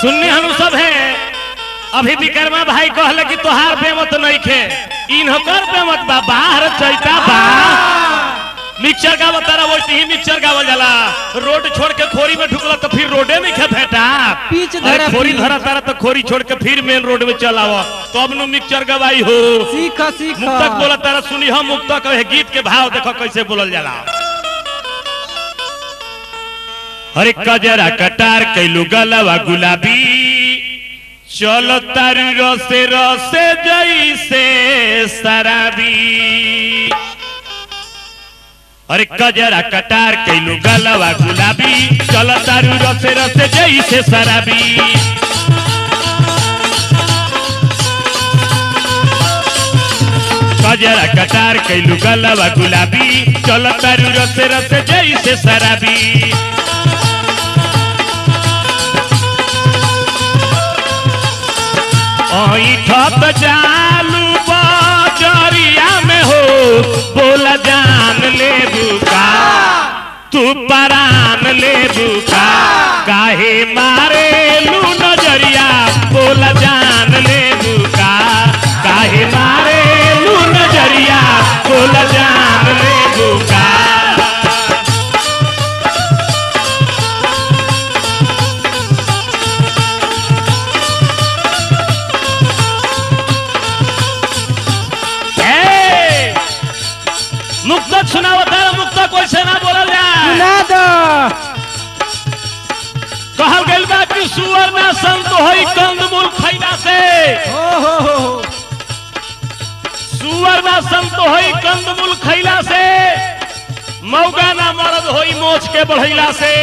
सुनने हम सब है अभी विक्रमा भाई कहले कि तोहार बेमत नहीं खे इनकर बेमत बा बाहर चैता बा मिक्सर का तारा वैसे ही मिक्सर गावल जाला रोड छोड़ के खोरी में ढुकला तो फिर रोडे में खे भेटा पीच अरे धरा खोरी पीच। धरा तारा तो खोरी छोड़ के फिर मेन रोड में चल आवा तब नु मिक्सर गवाई हो सीख सीख मुक्तक बोला तारा सुनी हम मुक्तक है गीत के भाव देखो कैसे बोलल जाला हरे कजरा कटार कैलू गलवा गुलाबी चलो तारी रसे रसे जैसे शराबी अरे कजरा कटार कैलू गलवा गुलाबी चलो तारू रसे रसे जैसे शराबी कजरा कटार कैलू गलवा गुलाबी चलो तारू रसे रसे जैसे शराबी ठप चालू बजरिया में हो बोला जान ले बुका तू परान ले बुका काहे मारे लू नजरिया बोला जान ले बुका काहे मारे लू नजरिया बोला जान ले बुका ए, मुक्तक सुनाओ तारा मुक्तक वैसे ना बोलल जाए सुना दो कहल गइल बा कि सुअर ना संत होई कंदमूल खैला से हो हो हो हो। सुअर ना संत होई कंदमूल खैला से मौगा ना मरद होई मोछ के बढ़ैला से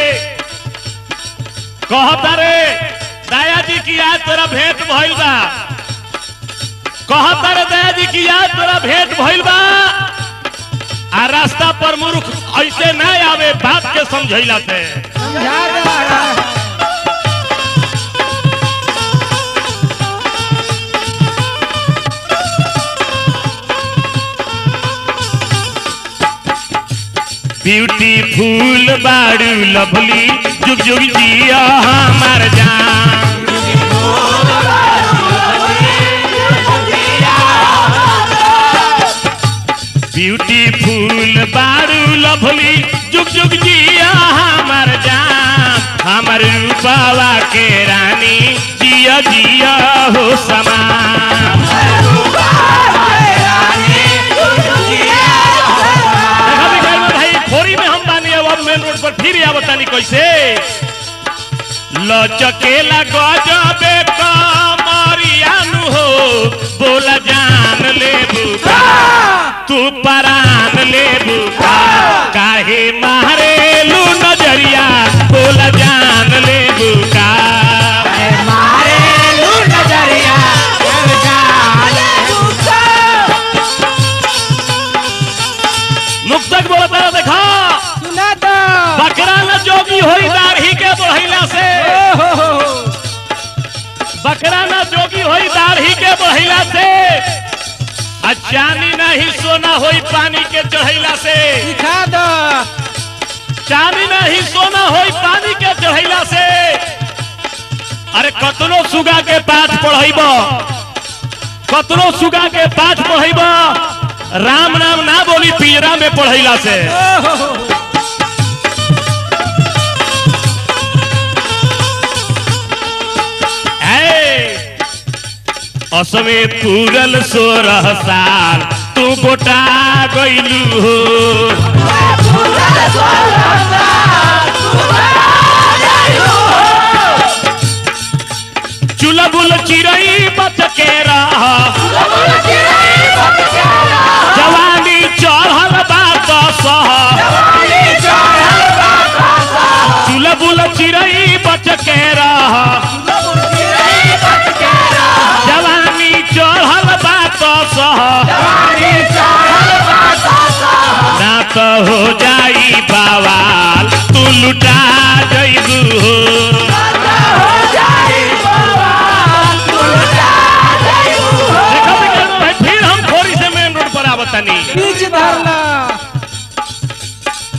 कहता रे दया जी की आज तोरा भेंट भइल बा कहता रे दया जी की आज तोरा भेंट भइल बा आ रास्ता पर मूर्ख ऐसे ना आवे बात के समझैला से समझा दो ब्यूटीफुल बाड़ू लवली जुग जुग जिया हमार जान ब्यूटीफुल बाड़ू लवली जुग जुग जिया हमार जान हमार रूपावा के रानी जिया जिया हो समान देखा बिगाड़ में भाई खोरी में हम बानी अब अब मेन रोड पर फिर आवत तानी कैसे लचकेला गजबे कमरियानु हो बोला जान ले बुका तू परान ले बुका काहे मारे लू नजरिया बोला जान ले बुका मुक्तक बोला तारा देखा सुना दो बकरा न जोगी होई दाढ़ी के बढ़ैला से हो हो हो हो। बकरा न जोगी होई दाढ़ी के बढ़ैला से आ चानी नहीं सोना होई पानी के चढ़ैला से सिखा दो चानी नहीं सोना होई पानी के चढ़ैला से अरे कतनो सुगा के पाठ पढ़ैब कतनो सुगा के पाठ पढ़ैब राम नाम ना बोली पिंजरा में पढ़ैला से हो हो हो। ऐ, असमे पूरल सोरह साल तू गोटा गइलू हो चुलबुल चिरई बच के रह जवानी चढ़ल बात सह चुलबुल चिरई बच के रह जवानी चढ़ल बात सह ना तो हो जाई बवाल तू लुटा जइबू हो देखो विक्रम भाई, फिर हम खोरी से मेन रोड पर आवतनी बीच धरना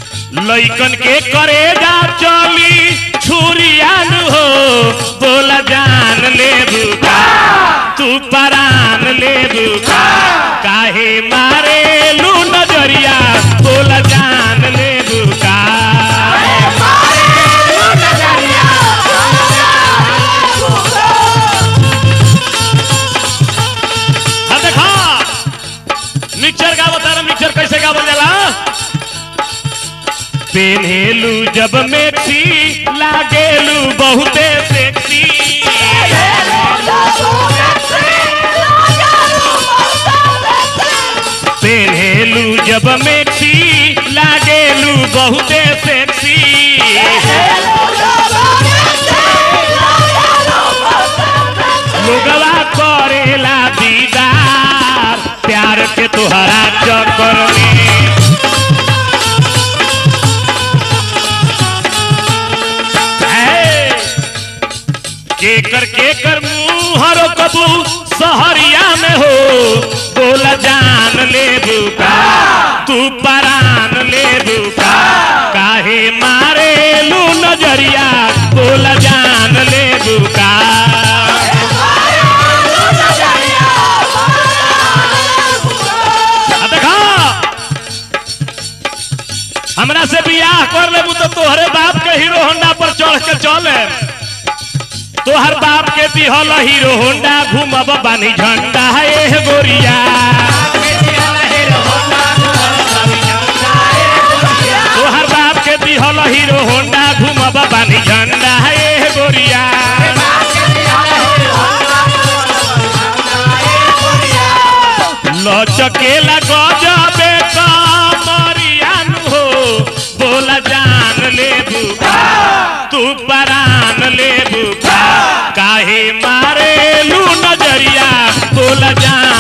लइकन के करेगा चली छुरियान हो बोला जा पेन्हेलू जब मेथी लागेलू बहुते सेक्सी पेन्हेलू जब मेथी लागेलू बहुते सेक्सी लोगवा करेला दीदार प्यार के तुहरा चक्कर में है। केकर केकर मुहर कबू सहरिया में हो बोला जान ले बुका तू परान ले बुका काहे मारे लू नजरिया बोला जान ले बुका आ देखा हमरा से बियाह कर लेबू तो तोहरे बाप के हीरो होंडा पर चढ़ के चले तोहर बाप के दिहल हीरो होंडा घूमब बानी झंडा ए गोरिया तोहर बाप के दिहल हीरो होंडा घूमब बानी झंडा ए गोरिया लचकेला गजबे कमरियान हो बोला जान ले बुका तू परान ले बुका काहे मारे लू नजरिया बोला जान